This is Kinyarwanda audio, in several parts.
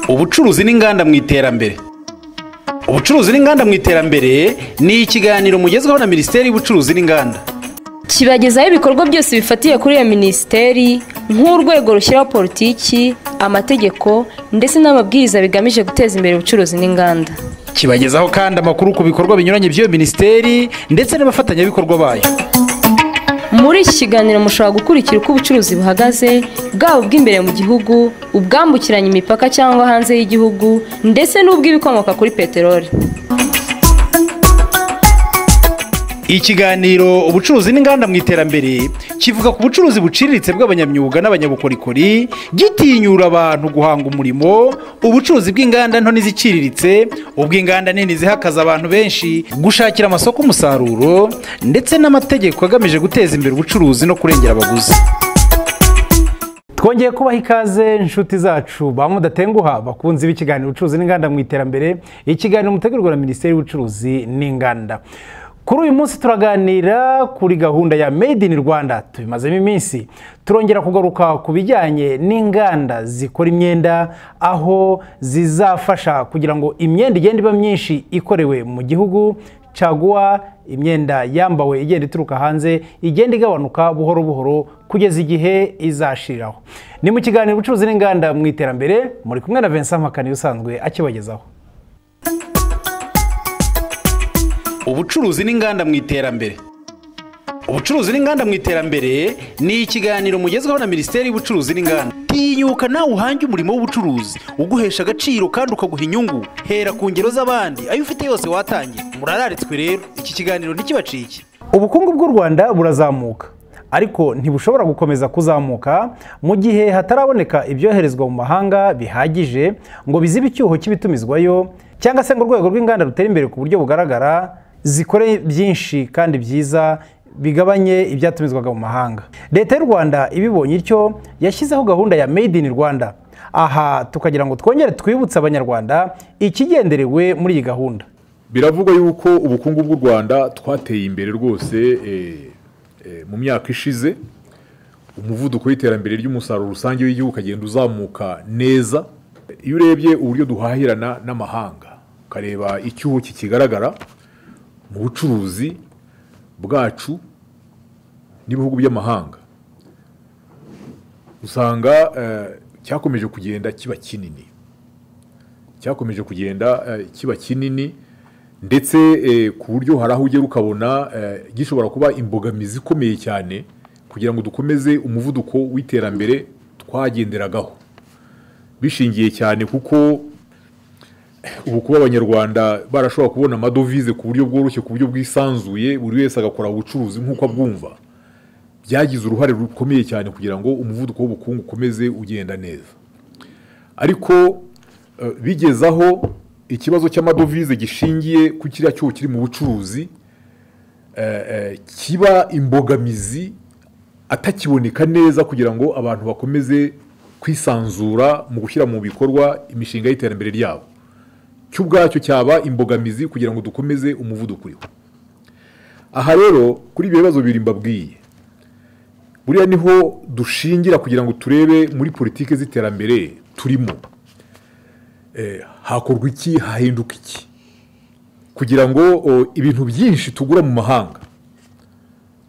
ubucuruzi n'inganda mu iterambere ubucuruzi n'inganda mu iterambere ni ikiganiro mugezweho na minisiteri y'ubucuruzi n'inganda kibagezaho ibikorwa byose bifatiye kuri iyo minisiteri nk'urwego rushyiraho politiki amategeko ndetse n'amabwiriza bigamije guteza imbere ubucuruzi n'inganda kibagezaho kandi amakuru ku bikorwa binyuranye by'iyo minisiteri ndetse n'abafatanyabikorwa bayo muri iki kiganiro mushobora gukurikira uko ubucuruzi buhagaze bwaba ubw'imbere mu gihugu ubwambukiranya imipaka cyangwa hanze y'igihugu ndetse n'ubw'ibikomoka kuri peteroli ikiganiro ubucuruzi n'inganda mu iterambere kivuga ku bucuruzi buciriritse bw'abanyamyuga n'abanyabukorikori gitinyura abantu guhanga umurimo ubucuruzi bw'inganda nto n'iziciriritse ubw'inganda nini zihakaza abantu benshi gushakira amasoko umusaruro ndetse n'amategeko agamije guteza imbere ubucuruzi no kurengera abaguzi twongeye kubaha ikaze inshuti zacu ba mudatenguha bakunze b'ikiganiro ubucuruzi n'inganda mu iterambere ikiganiro mutegurwa na minisiteri y'ubucuruzi n'inganda kuri uyu munsi turaganira kuri gahunda ya made in rwanda tubimazemo iminsi turongera kugaruka ku bijyanye n'inganda zikora imyenda aho zizafasha kugira ngo imyenda igenda iba myinshi ikorewe mu gihugu caguwa imyenda yambawe igenda ituruka hanze igenda igabanuka buhoro buhoro kugeza igihe izashiriraho ni mu kiganiro ubucuruzi n'inganda mu iterambere muri kumwe na vincent mpakani usanzwe akibagezaho ubucuruzi n'inganda mu iterambere ubucuruzi n'inganda mu iterambere ni ikiganiro mugezweho na minisiteri y'ubucuruzi n'inganda tinyuka nawe uhange umurimo w'ubucuruzi uguhesha agaciro kandi ukaguha inyungu hera ku ngero z'abandi ayo ufite yose watangiye murararitswe rero iki kiganiro ntikibacike ubukungu bw'u rwanda burazamuka ariko ntibushobora gukomeza kuzamuka mu gihe hataraboneka ibyoherezwa mu mahanga bihagije ngo bizibe icyuho cy'ibitumizwayo cyangwa se ngo urwego rw'inganda rutera imbere ku buryo bugaragara zikore byinshi kandi byiza bigabanye ibyatumizwaga mu mahanga leta y'u rwanda ibibonye ityo yashyizeho gahunda ya made in rwanda aha tukagira ngo twongere twibutse abanyarwanda ikigenderewe muri iyi gahunda biravugwa yuko ubukungu bw'u rwanda twateye imbere rwose mu myaka ishize umuvuduko w'iterambere ry'umusaruro rusange w'igihugu ukagenda uzamuka neza iyo urebye uburyo duhahirana n'amahanga ukareba icyuho kikigaragara mu bucuruzi bwacu n'ibihugu by'amahanga usanga cyakomeje kugenda kiba kinini cyakomeje kugenda kiba kinini ndetse ku buryo hari aho ugera ukabona gishobora kuba imbogamizi ikomeye cyane kugira ngo dukomeze umuvuduko w'iterambere twagenderagaho bishingiye cyane kuko ubu kuba abanyarwanda barashobora kubona amadovize ku buryo bworoshye ku buryo bwisanzuye buri wese agakora ubucuruzi nk'uko abwumva byagize uruhare rukomeye cyane kugira ngo umuvuduko w'ubukungu ukomeze ugenda neza ariko bigeze aho ikibazo cy'amadovize gishingiye ku kiriya cyuho kiri mu bucuruzi kiba imbogamizi atakiboneka neza kugira ngo abantu bakomeze kwisanzura mu gushyira mu bikorwa imishinga y'iterambere ryabo cyo ubwacyo cyaba imbogamizi kugira ngo dukomeze umuvuduko uriho aha rero kuri ibyo bibazo bibiri mbabwiye buriya niho dushingira kugira ngo turebe muri politiki z'iterambere turimo hakorwa iki hahinduka iki kugira ngo ibintu byinshi tugura mu mahanga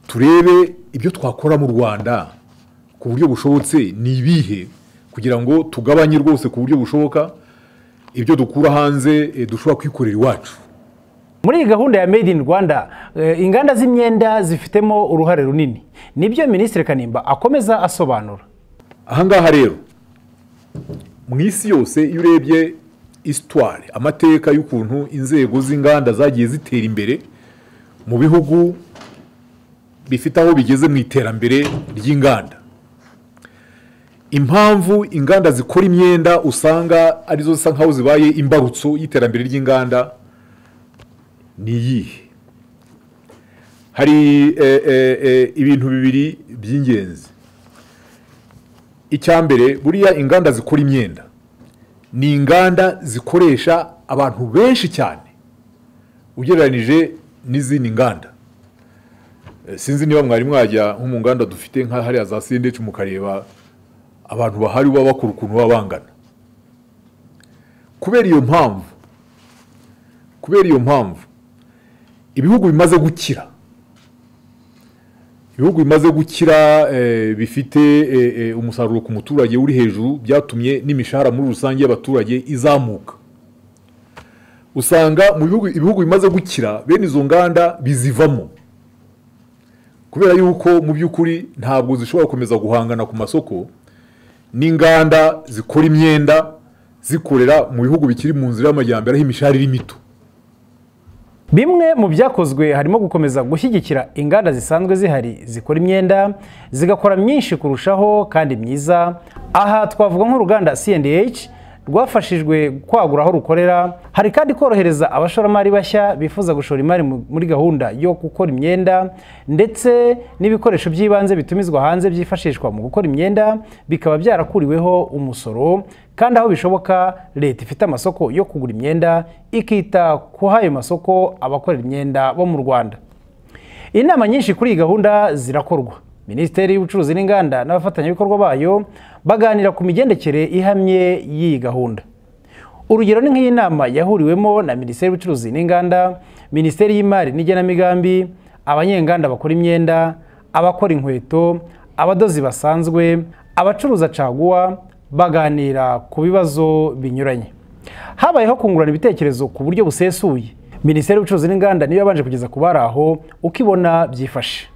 turebe ibyo twakora mu rwanda ku buryo bushobotse ni ibihe kugira ngo tugabanye rwose ku buryo bushoboka ibyo dukura hanze dushobora kwikorera iwacu muri iyi gahunda ya made in rwanda inganda z'imyenda zifitemo uruhare runini nibyo minisitiri kanimba akomeza asobanura ahangaha rero mu isi yose iyo urebye isitware amateka y'ukuntu inzego z'inganda zagiye zitera imbere mu bihugu bifite aho bigeze mu iterambere ry'inganda impamvu inganda zikora imyenda usanga arizo zisa nkaho zibaye imbarutso y'iterambere ry'inganda ni iyihe hari ibintu bibiri by'ingenzi icya mbere buriya inganda zikora imyenda ni inganda zikoresha abantu benshi cyane ugereranyije n'izindi nganda sinzi niba mwari mwajya nko mu nganda dufite nka hariya za sendeci mukareba abantu bahari baba bakora ukuntu baba bangana kubera iyo mpamvu kubera iyo mpamvu ibihugu bimaze gukira ibihugu bimaze gukira eh, bifite eh, eh, umusaruro ku muturage uri hejuru byatumye n'imishahara muri rusange y'abaturage izamuka usanga mu bihugu ibihugu bimaze gukira bene izo nganda bizivamo kubera yuko mu by'ukuri ntabwo zishobora gukomeza guhangana ku masoko n'inganda zikora imyenda zikorera mu bihugu bikiri mu nzira y'amajyambere aho imishahara iri mito bimwe mu byakozwe harimo gukomeza gushyigikira inganda zisanzwe zihari zikora imyenda zigakora myinshi kurushaho kandi myiza aha twavuga nk'uruganda cndh rwafashijwe kwagura aho rukorera hari kandi korohereza abashoramari bashya bifuza gushora imari mu- muri gahunda yo gukora imyenda ndetse n'ibikoresho by'ibanze bitumizwa hanze byifashishwa mu gukora imyenda bikaba byarakuriweho umusoro kandi aho bishoboka leta ifite amasoko yo kugura imyenda ikita kuri ayo masoko abakorera imyenda bo mu rwanda inama nyinshi kuri iyi gahunda zirakorwa minisiteri y'ubucuruzi n'inganda n'abafatanyabikorwa bayo baganira ku migendekere ihamye y'iyi gahunda urugero ni nk'iyi nama yahuriwemo na minisiteri y'ubucuruzi n'inganda minisiteri y'imari n'igenamigambi abanyenganda bakora imyenda abakora inkweto abadozi basanzwe abacuruza caguwa baganira ku bibazo binyuranye habayeho kungurana ibitekerezo ku buryo busesuye minisiteri y'ubucuruzi n'inganda niyo yabanje kugeza ku bari aho uko ibona byifashe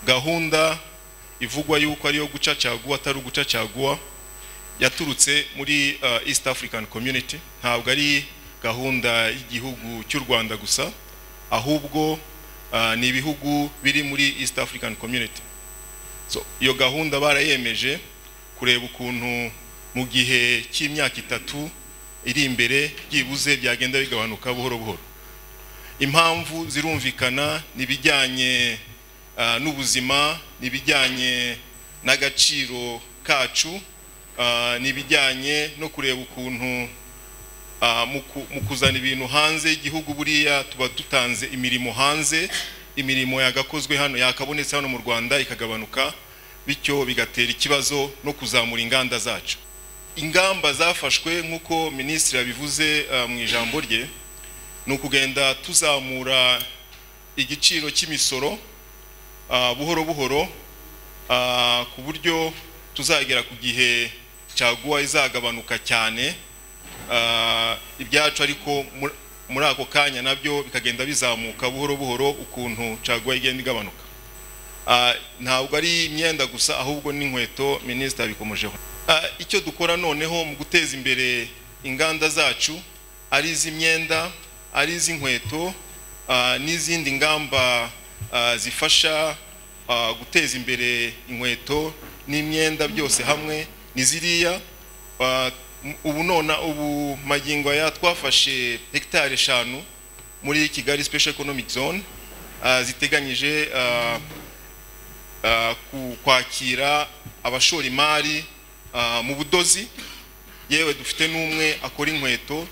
gahunda ivugwa yuko ariyo guca caguwa atari uguca caguwa yaturutse muri uh, east african community ntabwo ari gahunda y'igihugu cy'u rwanda gusa ahubwo uh, ni ibihugu biri muri east african community so, iyo gahunda barayemeje kureba ukuntu mu gihe cy'imyaka itatu iri imbere byibuze byagenda bigabanuka buhoro buhoro impamvu zirumvikana n'ibijyanye ah, n'ubuzima n'ibijyanye n'agaciro kacu ah, n'ibijyanye no kureba ukuntu ah, mu ku- mu kuzana ibintu hanze y'igihugu buriya tuba dutanze imirimo hanze imirimo yagakozwe hano yakabonetse hano mu rwanda ikagabanuka bityo bigatera ikibazo no kuzamura inganda zacu ingamba zafashwe nk'uko minisitiri yabivuze ah, mu ijambo rye ni ukugenda tuzamura igiciro cy'imisoro ah, buhoro buhoro ah, ku buryo tuzagera ku gihe caguwa izagabanuka cyane ah, ibyacu ariko mu- muri ako kanya nabyo bikagenda bizamuka buhoro buhoro ukuntu caguwa igenda igabanuka Ah, ntabwo ari imyenda gusa ahubwo n'inkweto minisitiri abikomojeho Ah, icyo dukora noneho mu guteza imbere inganda zacu ari iz'imyenda ari iz'inkweto ah, n'izindi ngamba ah, zifasha ah, guteza imbere inkweto n'imyenda byose hamwe ni ziriya Ah, m- ubu nona ubu magingo aya twafashe hegitari eshanu muri kigali special economic zone ah, ziteganyije ah, ah, ku- kwakira abashora imari ah, mu budozi yewe dufite n'umwe akora inkweto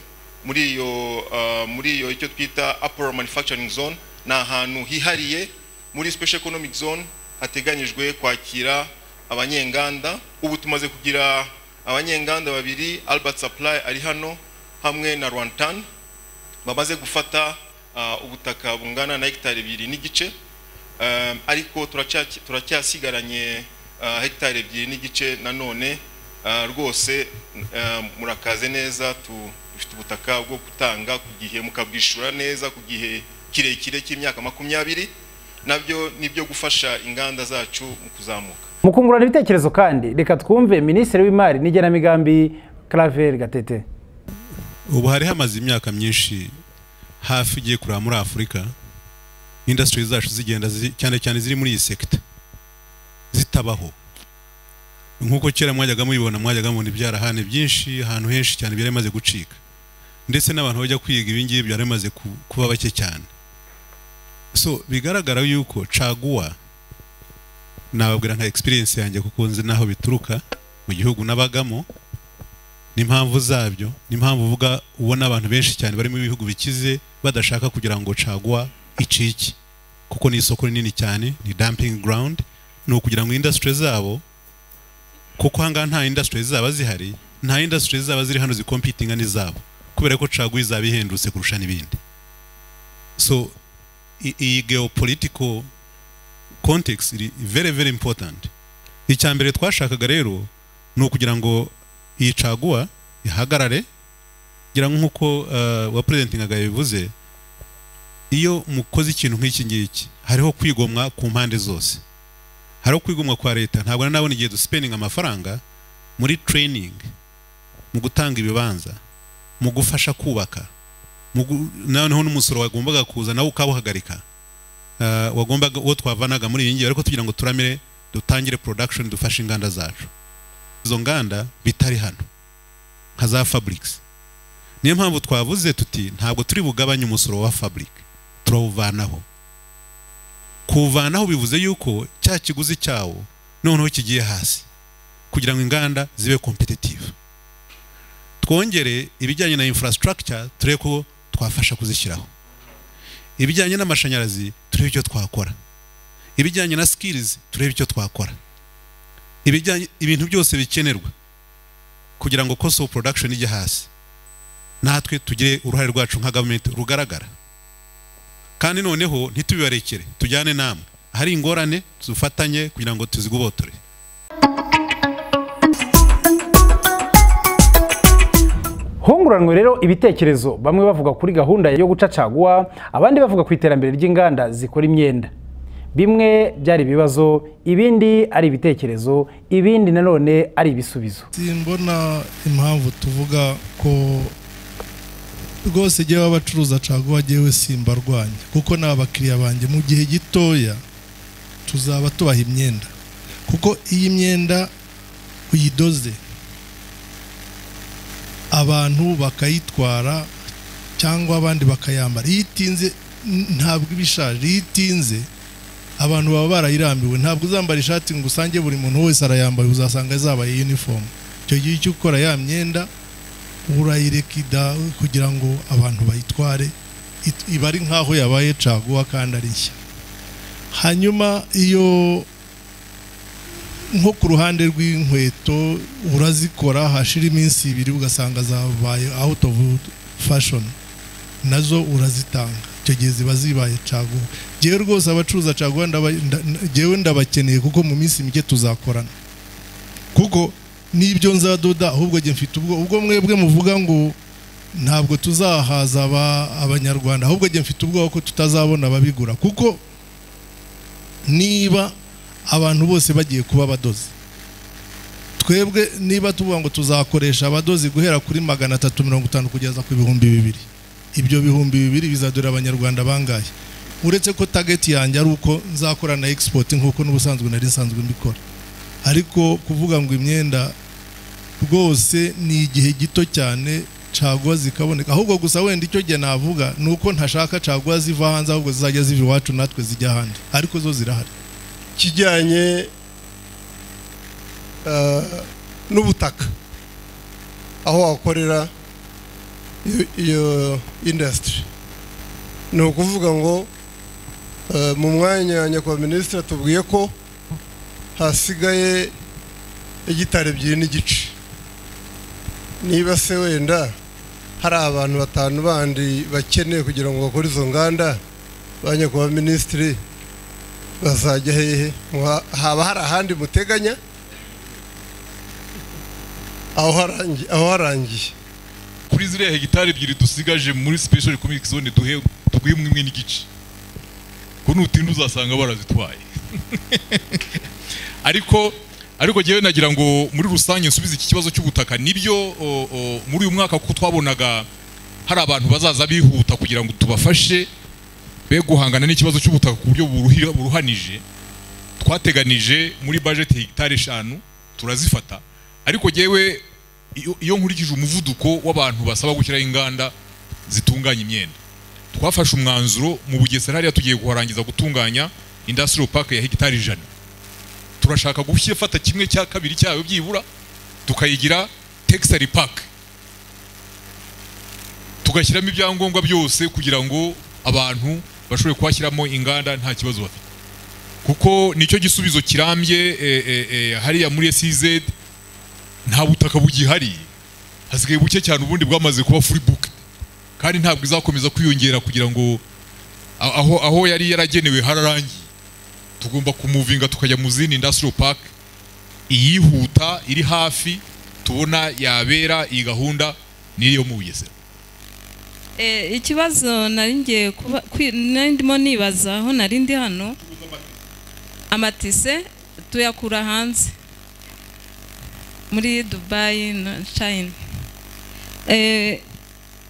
muri iyo ah, muri iyo icyo twita apollo manufacturing zone ni ahantu hihariye muri special economic zone hateganyijwe kwakira abanyenganda ubu tumaze kugira abanyenganda babiri albert supply ari hano hamwe na rwantan bamaze gufata ah, ubutaka bungana na hegitari ebyiri n'igice Um, ariko turacya- turacyasigaranye uh, hegitari ebyiri n'igice nanone uh, rwose um, murakaze neza tu- dufite ubutaka bwo gutanga ku gihe mukabwishura neza ku gihe kirekire cy'imyaka makumyabiri nabyo ni ibyo gufasha inganda zacu mu kuzamuka mu kungurana ibitekerezo kandi reka twumve minisitiri w'imari n'igenamigambi claver gatete ubu hari hamaze imyaka myinshi hafi igiye kureba muri afurika indasitiri zacu zigenda zi- cyane cyane ziri muri iyi sekita zitabaho nk'uko kera mwajyaga mubibona mwajyaga mubona ibyarahane byinshi ahantu henshi cyane byari bimaze gucika ndetse n'abantu bajya kwiga ibi ngibi byari bimaze ku- kuba bake cyane so bigaragara yuko caguwa nababwira nka experience yanjye kuko nzi n'aho bituruka mu gihugu nabagamo n'impamvu zabyo n'impamvu uvuga ubona abantu benshi cyane bari mu bihugu bikize badashaka kugira ngo cagwa icike kuko ni isoko rinini cyane ni dumping ground ni ukugira ngo industry zabo kuko ahangaha nta industry zaba zihari nta industry zaba ziri hano zikompitinga n'izabo kubera ko caguwa izaba ihendutse kurusha n'ibindi so i- iyi geopolitical context iri very very important icya mbere twashakaga rero ni ukugira ngo iyi caguwa ihagarare ngira nk'uko uh, wa presentingaga yabivuze iyo mukoze ikintu nk'iki ngiki hariho kwigomwa ku mpande zose hariho kwigomwa kwa leta ntabwo nari nabona igihe dusipeninga amafaranga muri training mu gutanga ibibanza mu gufasha kubaka mu gu- noneho n'umusoro wagombaga kuza nawe ukawuhagarika Ah, wagombaga uwo twavanaga muri iyi ngiyi ariko tugira ngo turamire dutangire production dufashe inganda zacu izo nganda bitari hano nka za fabrics niyo mpamvu twavuze tuti ntabwo turi bugabanye umusoro wa fabric turawuvanaho kuwuvanaho bivuze yuko cya kiguzi cyawo noneho kigiye hasi kugira ngo inganda zibe competitive twongere ibijyanye na infrastructure turebe ko twafasha kuzishyiraho ibijyanye n'amashanyarazi turebe icyo twakora ibijyanye na skills turebe icyo twakora ibijyanye ibintu byose bikenerwa kugira ngo cost of production ijye hasi natwe tugire uruhare rwacu nka gavumenti rugaragara kandi noneho ntitubibarekere tujyane namwe ahari ingorane dufatanye kugira ngo tuzigobotore hunguranwe rero ibitekerezo bamwe bavuga kuri gahunda yo gucacaguwa abandi bavuga ku iterambere ry'inganda zikora imyenda bimwe byari ibibazo ibindi ari ibitekerezo ibindi nanone ari ibisubizo simbona impamvu tuvuga ko rwose jyewe abacuruza caguwa jyewe simbarwanya kuko ni abakiriya banjye mu gihe gitoya tuzaba tubaha imyenda kuko iyi myenda uyidoze abantu bakayitwara cyangwa abandi bakayambara iyo itinze n- ntabwo iba ishaje iyo itinze abantu baba barayirambiwe ntabwo uzambara ishati ngo usange buri muntu wese arayambaye uzasanga zabaye uniform icyo gihe icyo ukora ya myenda urayirekida kugira ngo abantu bayitware it- iba ari nk'aho yabaye caguwa kandi ari nshya hanyuma iyo nko ku ruhande rw'inkweto urazikora hashira iminsi ibiri ugasanga zabaye out of fashion nazo urazitanga icyo gihe ziba zibaye caguwa jyewe rwose abacuruza caguwa ndaba- nda- nda- jyewe ndabakeneye kuko mu minsi mike tuzakorana kuko n'ibyo nzadoda ahubwo jye mfite ubwo ubwo mwebwe muvuga ngo ntabwo tuzahaza aba- abanyarwanda ahubwo jye mfite ubwoba ko tutazabona ababigura kuko niba abantu bose bagiye kuba abadozi twebwe niba tuvuga ngo tuzakoresha abadozi guhera kuri magana atatu mirongo itanu kugeza ku bihumbi bibiri ibyo bihumbi bibiri bizadurira abanyarwanda bangahe uretse ko target yanjye ari uko nzakora na export nk'uko n'ubusanzwe nari nsanzwe mbikora ariko kuvuga ngo imyenda rwose ni igihe gito cyane caguwa zikaboneka ahubwo gusa wenda icyo gihe navuga ni uko ntashaka caguwa ziva hanze ahubwo zizajya ziva iwacu natwe zijya ahandi ariko zo zirahari kijyanye eh, n'ubutaka aho wakorera iyo- iyo indasitiri ni ukuvuga ngo eh, mu mwanya nyakubahwa minisitiri atubwiye ko hasigaye hegitari ebyiri n'igice niba se wenda hari abantu batanu bandi bakeneye kugira ngo bakore izo nganda ba nyakubahwa minisitiri bazajya hehe Muha- haba hari ahandi muteganya aho harangi- aho harangiye kuri ziriya hegitari ebyiri dusigaje muri special economic zone duhe twimwe imwe n'igice ko nutinda uzasanga barazitwaye ariko ariko jyewe nagira ngo muri rusange nsubize iki kibazo cy'ubutaka nibyo o, o, muri uyu mwaka kuko twabonaga hari abantu bazaza bihuta kugira ngo tubafashe be guhangana n'ikibazo cy'ubutaka ku buryo buruhira- buruhanije twateganije muri budget hegitari eshanu turazifata ariko jyewe iyo- iyo nkurikije umuvuduko w'abantu basaba gushyiraho inganda zitunganya imyenda twafashe umwanzuro mu bugesera hariya tugiye kuharangiza gutunganya industrial park ya hegitari ijana turashaka gufata kimwe cya kabiri cyayo byibura tukayigira textile park tugashyiramo ibyangombwa byose kugira ngo abantu bashobore kuhashyiramo inganda nta kibazo bafite kuko nicyo gisubizo kirambye eh, eh, eh, hariya muri SEZ nta butaka bugihari hasigaye buke cyane ubundi bwamaze kuba furi buke kandi ntabwo izakomeza kwiyongera kugira ngo a- aho aho yari yaragenewe hararangiye tugomba kumuvinga tukajya mu zindi industrial park iyihuta iri hafi tubona yabera iyi gahunda niyo mu bugesera Eh, ikibazo nari ngiye kuba kwi- nari ndimo nibaza aho nari ndi hano amatise tuyakura hanze muri dubayi na china Eh,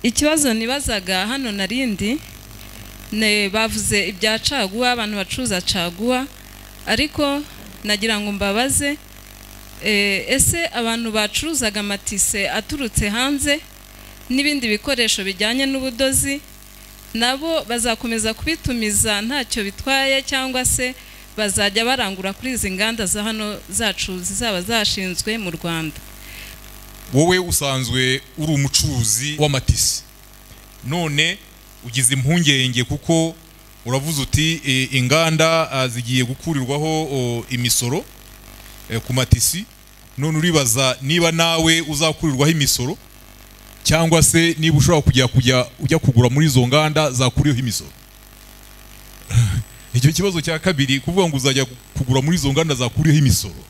ikibazo nibazaga hano nari ndi ne bavuze ibya caguwa abantu bacuruza caguwa ariko nagira ngo mbabaze eh, ese abantu bacuruzaga amatise aturutse hanze n'ibindi bikoresho bijyanye n'ubudozi nabo bazakomeza kubitumiza ntacyo bitwaye cyangwa se bazajya barangura kuri izi nganda za hano zacu zizaba zashinzwe mu rwanda wowe usanzwe uri umucuruzi w'amatisi none ugize impungenge kuko uravuze uti e, inganda ah, zigiye gukurirwaho o, imisoro e, ku matisi none uribaza niba nawe uzakurirwaho imisoro cyangwa se niba ushobora kujya kujya ujya kugura muri izo nganda zakuriyeho imisoro icyo kibazo cya kabiri kuvuga ngo uzajya kugura muri izo nganda zakuriyeho imisoro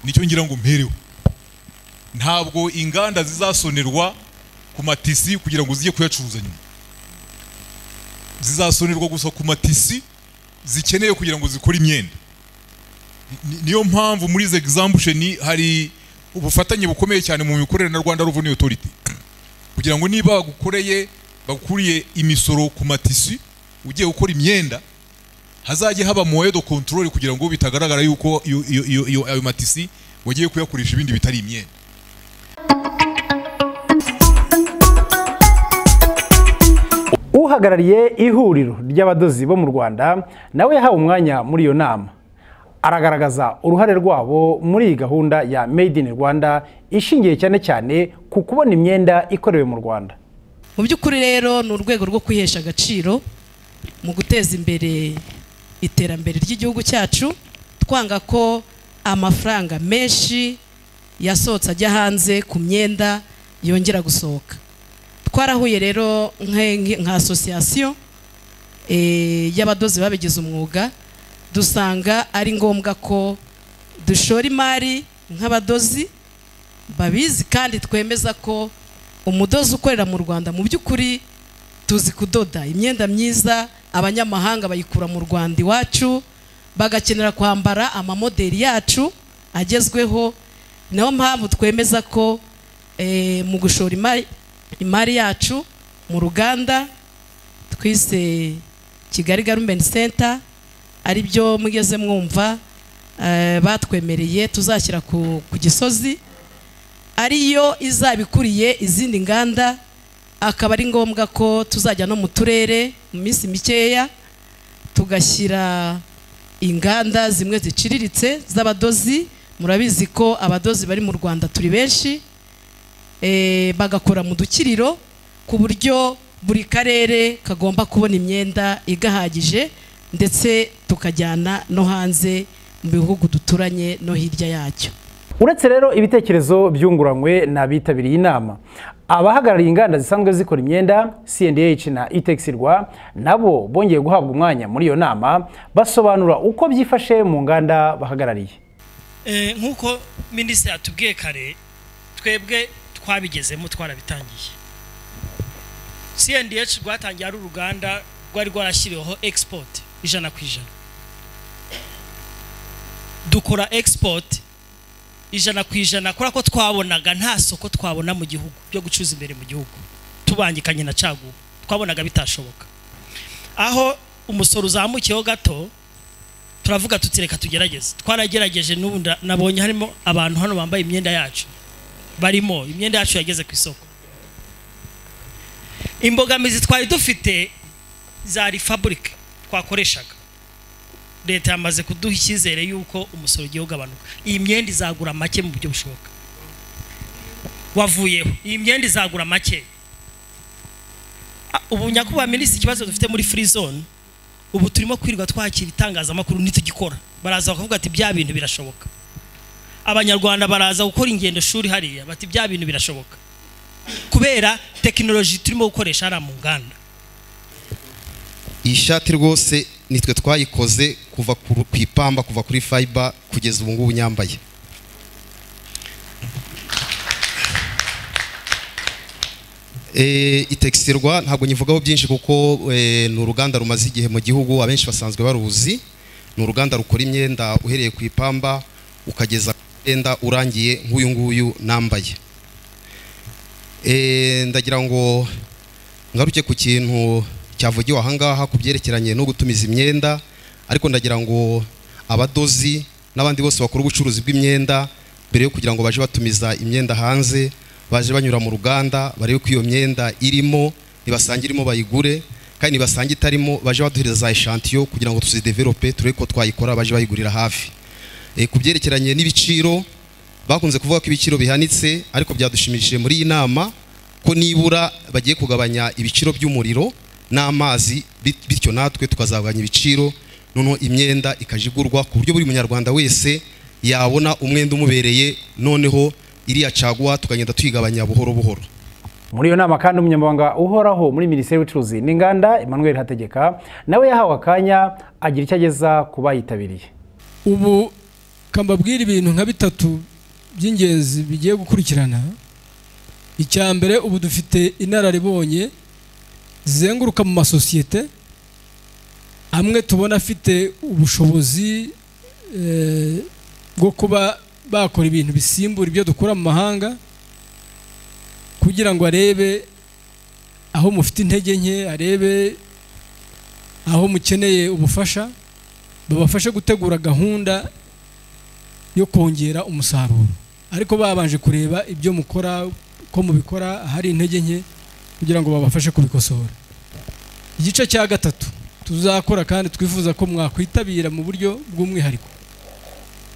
nicyo ngira ngo mpereho ntabwo inganda zizasonerwa ku matisi kugira ngo zijye kuyacuruza nyuma zizasonerwa gusa ku matisi zikeneye kugira ngo zikore imyenda Ni- niyo mpamvu muri izi exambusheni hari ubufatanye bukomeye cyane mu mikorere na rwanda revenue authority kugira ngo niba bagukoreye bagukuriye imisoro ku matisi ugiye gukora imyenda hazajye haba moye de control kugira ngo bitagaragara yuko iyo- iyo- iyo- iyo- ayo matisi wagiye kuyakoresha ibindi bitari imyenda uhagarariye ihuriro ry'abadozi bo mu rwanda nawe yahawe umwanya muri iyo nama aragaragaza uruhare rwabo muri iyi gahunda ya made in rwanda ishingiye cyane cyane ku kubona imyenda ikorewe mu rwanda mu by'ukuri rero ni urwego rwo kwihesha agaciro mu guteza imbere iterambere ry'igihugu cyacu twanga ko amafaranga menshi yasohotse ajya hanze ku myenda yongera gusohoka twarahuye rero nka- nka nka asosiyasiyo eh, y'abadozi babigize umwuga dusanga ari ngombwa ko dushora imari nk'abadozi babizi kandi twemeza ko umudozi ukorera mu rwanda mu by'ukuri tuzi kudoda imyenda myiza abanyamahanga bayikura mu rwanda iwacu bagakenera kwambara amamodeli yacu agezweho niyo mpamvu twemeza ko eh, mu gushora imari- imari yacu mu ruganda twise kigali garumenti senta ari byo mugeze mwumva eh, batwemereye tuzashyira ku ku gisozi ariyo izabikuriye izindi nganda akaba ari ngombwa ko tuzajya no mu turere mu minsi mikeya tugashyira inganda zimwe ziciriritse z'abadozi murabizi ko abadozi bari mu rwanda turi benshi eh, bagakora mu dukiriro ku buryo buri karere kagomba kubona imyenda igahagije ndetse tukajyana no hanze mu bihugu duturanye no hirya yacyo uretse rero ibitekerezo byunguranywe n'abitabiriye inama abahagarariye inganda zisanzwe zikora imyenda cndh na itex rwa nabo bongeye guhabwa umwanya muri iyo nama basobanura uko byifashe mu nganda bahagarariye Eh, nk'uko minisitiri atubwiye kare twebwe twabigezemo twarabitangiye cndh rwatangiye ari uruganda rwari rwarashyiriweho export ijana ku ijana dukora export ijana ku ijana kubera ko twabonaga nta soko twabona mu gihugu byo gucuruza imbere mu gihugu tubangikanye na caguwa twabonaga bitashoboka aho umusoro uzamukiyeho gato turavuga tuti reka tugerageze twaragerageje n'ubu nda- nabonye harimo abantu hano bambaye imyenda yacu barimo imyenda yacu yageze ku isoko imbogamizi twari dufite zari faburike twakoreshaga leta yamaze kuduha icyizere y'uko umusoro ugiye ugabanuka iyi myenda izagura make mu buryo bushoboka wavuyeho iyi myenda izagura make Ah, ubu nyakubahwa minisitiri ikibazo dufite muri free zone ubu turimo kwirirwa twakira itangazamakuru ntitugikora baraza bakavuga ati bya bintu birashoboka abanyarwanda baraza gukora ingendo shuri hariya bati bya bintu birashoboka kubera tekinoloji turimo gukoresha hariya mu nganda iyi shati rwose nitwe twayikoze kuva ku ku ipamba kuva kuri fayiba kugeza ubu ngubu nyambaye Eh, itekisirwa ntabwo nyivugaho byinshi kuko eh, ni uruganda rumaze igihe mu gihugu abenshi basanzwe baruzi ni uruganda rukora imyenda uhereye ku ipamba ukageza ku mwenda urangiye nk'uyu nguyu nambaye Eh, ndagira ngo ngaruke ku kintu cyavugiwe ahangaha ku byerekeranye no gutumiza imyenda ariko ndagira ngo abadozi n'abandi bose bakora ubucuruzi bw'imyenda mbere yo kugira ngo baje batumiza imyenda hanze baje banyura mu ruganda barebe ko iyo myenda irimo nibasange irimo bayigure kandi nibasange itarimo baje baduhereza za eshantiyo kugira ngo tuzidevelope turebe ko twayikora baje bayigurira hafi Eh, ku byerekeranye n'ibiciro bakunze kuvuga ko ibiciro bihanitse ariko byadushimishije muri iyi nama ko nibura bagiye kugabanya ibiciro by'umuriro n'amazi bit- bityo natwe tukazagabanya ibiciro noneho imyenda ikajya igurwa ku buryo buri munyarwanda wese yabona umwenda umubereye noneho iriya caguwa tukagenda tuyigabanya buhoro buhoro muri iyo nama kandi umunyamabanga uhoraho muri minisiteri y'ubucuruzi n'inganda emmanuel hategeka nawe yahawe akanya agira icyo ageza ku bayitabiriye ubu kambabwira ibintu nka bitatu by'ingenzi bigiye gukurikirana icya mbere ubu dufite inararibonye zizenguruka mu masosiyete amwe tubona afite ubushobozi eh, bwo kuba bakora ibintu bisimbura ibyo dukura mu mahanga kugira ngo arebe aho mufite intege nke arebe aho mukeneye ubufasha babafashe gutegura gahunda yo kongera umusaruro ariko babanje kureba ibyo mukora ko mubikora ahari intege nke kugira ngo babafashe kubikosora igice cya gatatu tuzakora kandi twifuza ko mwakwitabira mu buryo bw'umwihariko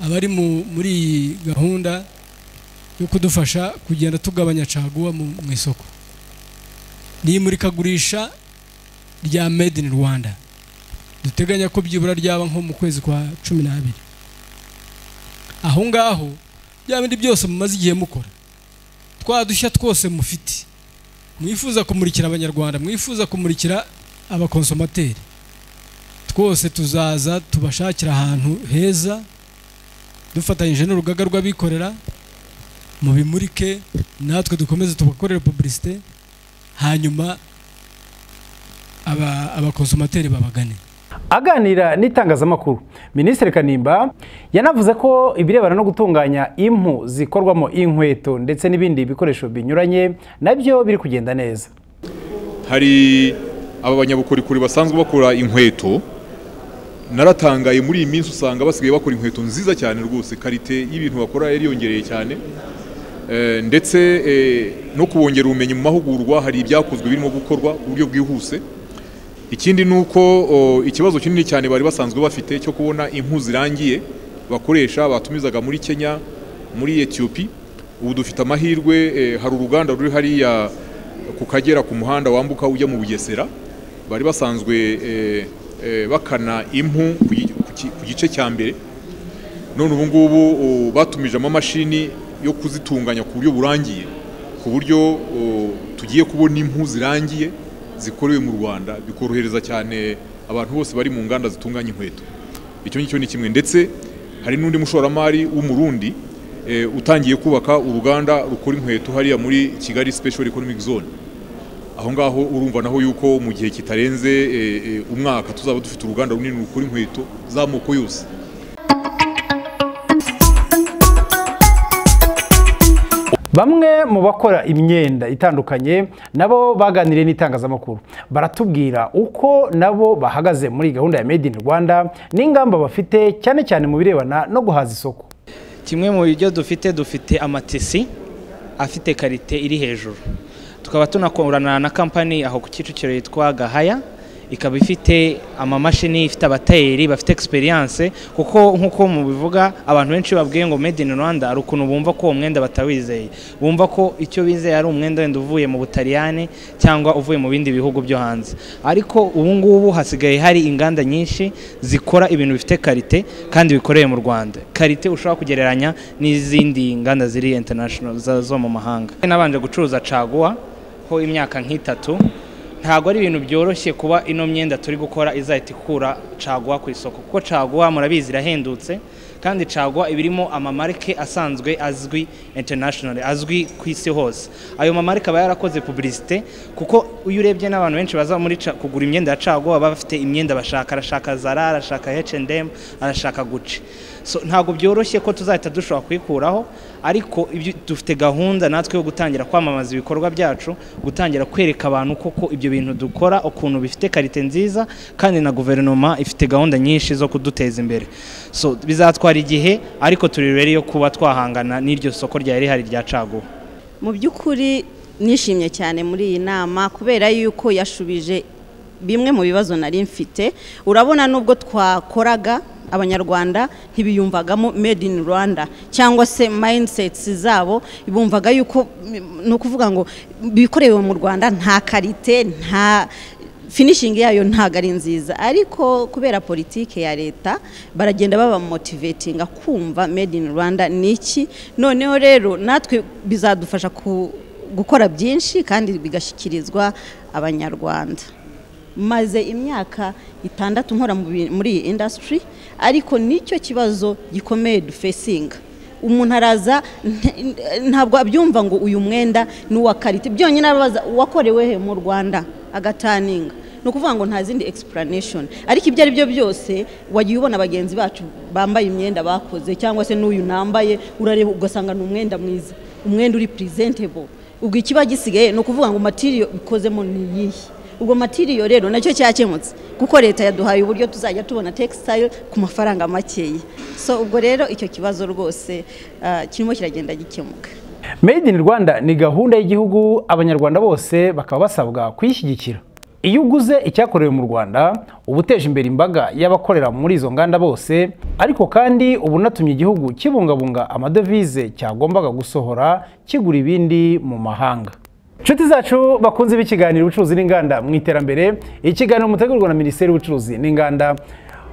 abari mu- muri iyi gahunda yo kudufasha kugenda tugabanya caguwa mu mu isoko ni imurikagurisha rya made in rwanda duteganya ko byibura ryaba nko mu kwezi kwa cumi n'abiri aho ngaho bya bindi byose mumaze igihe mukora twa dushya twose mufite mwifuza kumurikira abanyarwanda mwifuza kumurikira abakonsomateri twose tuzaza tubashakira ahantu heza dufatanyije n'urugaga rw'abikorera mubimurike natwe dukomeze tubakorere publicité hanyuma aba- abakonsomateri babagane aganira n'itangazamakuru minisitiri kanimba yanavuze ko ibirebana no gutunganya impu zikorwamo inkweto ndetse n'ibindi bikoresho binyuranye nabyo biri kugenda neza hari aba banyabukorikori basanzwe bakora inkweto naratangaye muri iyi minsi usanga basigaye bakora inkweto nziza cyane rwose karite y'ibintu bakora yariyongereye cyane Eh, ndetse eh, no kubongera ubumenyi mu mahugurwa hari ibyakozwe birimo gukorwa ku buryo bwihuse ikindi ni uko o, ikibazo kinini cyane bari basanzwe bafite cyo kubona impu zirangiye bakoresha batumizaga muri kenya muri etiyopi ubu dufite amahirwe eh, hari uruganda ruri hariya ku kagera ku muhanda wambuka ujya mu bugesera bari basanzwe eh, eh, bakana impu ku gi- ku ki- ku gice cya mbere none ubu ngubu o, batumije amamashini yo kuzitunganya ku buryo burangiye ku buryo o, tugiye kubona impu zirangiye zikorewe mu rwanda bikorohereza cyane abantu bose bari mu nganda zitunganya inkweto icyo ngicyo ni kimwe ndetse hari n'undi mushoramari w'umurundi eh, utangiye kubaka uruganda rukora inkweto hariya muri kigali special economic zone aho ngaho urumva naho yuko mu gihe kitarenze eh, eh, umwaka tuzaba dufite uruganda runini rukora inkweto z'amoko yose bamwe mu bakora imyenda itandukanye nabo baganiriye n'itangazamakuru baratubwira uko nabo bahagaze muri gahunda ya made in rwanda n'ingamba bafite cyane cyane mu birebana no guhaza isoko kimwe mu byo dufite dufite amatisi afite karite iri hejuru tukaba tunakorana na kampani aho ku kicukiro yitwa gahaya ikaba ifite amamashini ifite abatayeri bafite egisperiyanse kuko nk'uko mubivuga abantu benshi babwiye ngo made in rwanda hari ukuntu bumva ko uwo mwenda batawizeye bumva ko icyo bizeye ari umwenda wenda uvuye mu butaliyani cyangwa uvuye mu bindi bihugu byo hanze ariko ubu ngubu hasigaye hari inganda nyinshi zikora ibintu bifite karite kandi bikoreye mu rwanda karite ushobora kugereranya n'izindi nganda ziri international za- zo mu mahanga nabanje gucuruza caguwa ho imyaka nk'itatu ntabwo ari ibintu byoroshye kuba ino myenda turi gukora izahita ikura caguwa ku isoko kuko caguwa murabizi irahendutse kandi caguwa iba irimo amamarike asanzwe azwi international azwi ku isi hose ayo mamarike aba yarakoze publicite kuko iyo urebye n'abantu benshi baza muri Ca- kugura imyenda ya caguwa baba bafite imyenda bashaka arashaka zara arashaka H&M arashaka gucci so ntabwo byoroshye ko tuzahita dushobora kuyikuraho ariko ibyo- dufite gahunda natwe yo gutangira kwamamaza ibikorwa byacu gutangira kwereka abantu koko ibyo bintu dukora ukuntu bifite karite nziza kandi na guverinoma ifite gahunda nyinshi zo kuduteza imbere so bizatwara igihe ariko turi rero yo kuba twahangana n'iryo soko ryari rihari rya caguwa mu by'ukuri nishimye cyane muri iyi nama kubera yuko yashubije bimwe mu bibazo nari mfite urabona nubwo twakoraga abanyarwanda ntibiyumvagamo made in rwanda cyangwa se mindsets zabo bumvaga yuko ni ukuvuga ngo bikorewe mu rwanda nta karite nta finishingi yayo ntabwo ari nziza ariko kubera politike ya leta baragenda babamotivetinga kumva made in rwanda ni iki noneho rero natwe bizadufasha ku- gukora byinshi kandi bigashyikirizwa abanyarwanda maze imyaka itandatu nkora mu bi- muri iyi indasitiri ariko nicyo kibazo gikomeye dufesinga umuntu araza nte- ntabwo abyumva ngo uyu mwenda ni uwa karite byonyine abaza uwakorewe he mu rwanda agataninga ni ukuvuga ngo nta zindi explanation ariko ibyo ari byo byose wagiye ubona bagenzi bacu bambaye imyenda bakoze cyangwa se n'uyu nambaye urareba ugasanga ni umwenda mwiza umwenda uri presentable ubwo ikiba gisigaye ni ukuvuga ngo materiyo ikozemo ni iyihe ubwo matiriyo rero nacyo cyakemutse kuko leta yaduhaye uburyo tuzajya tubona textile ku mafaranga makeya so ubwo rero icyo kibazo rwose ah, kirimo kiragenda gikemuka made in rwanda ni gahunda y'igihugu abanyarwanda bose bakaba basabwa kuyishyigikira iyo uguze icyakorewe mu rwanda uba uteje imbere imbaga y'abakorera muri izo nganda bose ariko kandi uba unatumye igihugu kibungabunga amadovize cyagombaga gusohora kigura ibindi mu mahanga inshuti zacu bakunze b'ikiganiro ubucuruzi n'inganda mu iterambere ikiganiro mutegurwa na minisiteri y'ubucuruzi n'inganda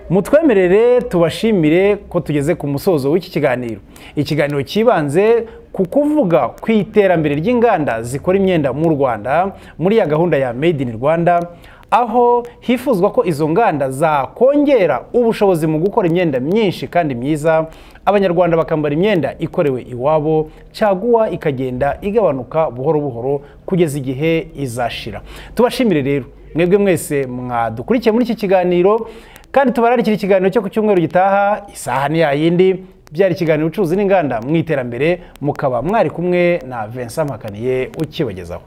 mutwemerere tubashimire ko tugeze ku musozo w'iki kiganiro ikiganiro cyibanze ku kuvuga ku iterambere ry'inganda zikora imyenda mu rwanda muri ya gahunda ya made in rwanda aho hifuzwa ko izo nganda zakongera ubushobozi mu gukora imyenda myinshi kandi myiza abanyarwanda bakambara imyenda ikorewe iwabo caguwa ikagenda igabanuka buhoro buhoro kugeza igihe izashira tubashimire rero mwebwe mwese mwadukurikiye muri iki kiganiro kandi tubararikira ikiganiro cyo ku cyumweru gitaha isaha ni yayindi byari ikiganiro ubucuruzi n'inganda mu iterambere mukaba mwari kumwe na Vincent Mpakaniye ukibagezaho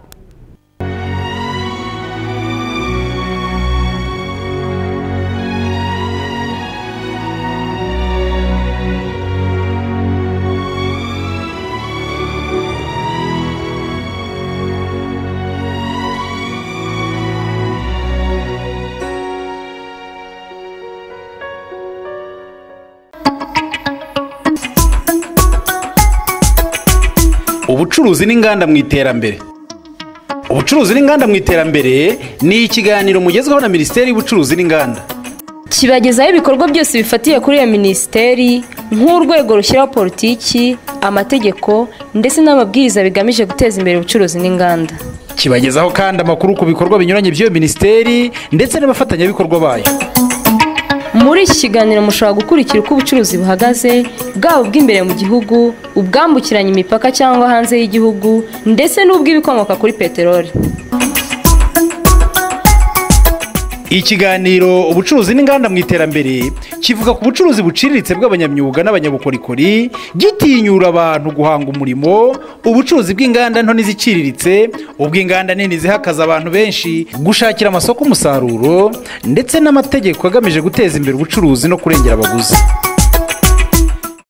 ubucuruzi n'inganda mu iterambere ubucuruzi n'inganda mu iterambere ni ikiganiro mugezweho na minisiteri y'ubucuruzi n'inganda kibagezaho ibikorwa byose bifatiye kuri iyo minisiteri nk'urwego rushyiraho politiki amategeko ndetse n'amabwiriza bigamije guteza imbere ubucuruzi n'inganda kibagezaho kandi amakuru ku bikorwa binyuranye by'iyo minisiteri ndetse n'abafatanyabikorwa bayo muri iki kiganiro mushobora gukurikira uko ubucuruzi buhagaze bwaba ubw'imbere mu gihugu ubwambukiranya imipaka cyangwa hanze y'igihugu ndetse n'ubw'ibikomoka kuri peteroli ikiganiro ubucuruzi n'inganda mu iterambere kivuga ku bucuruzi buciriritse bw'abanyamyuga n'abanyabukorikori gitinyura abantu guhanga umurimo ubucuruzi bw'inganda nto n'iziciriritse ubw'inganda nini zihakaza abantu benshi gushakira amasoko umusaruro ndetse n'amategeko agamije guteza imbere ubucuruzi no kurengera abaguzi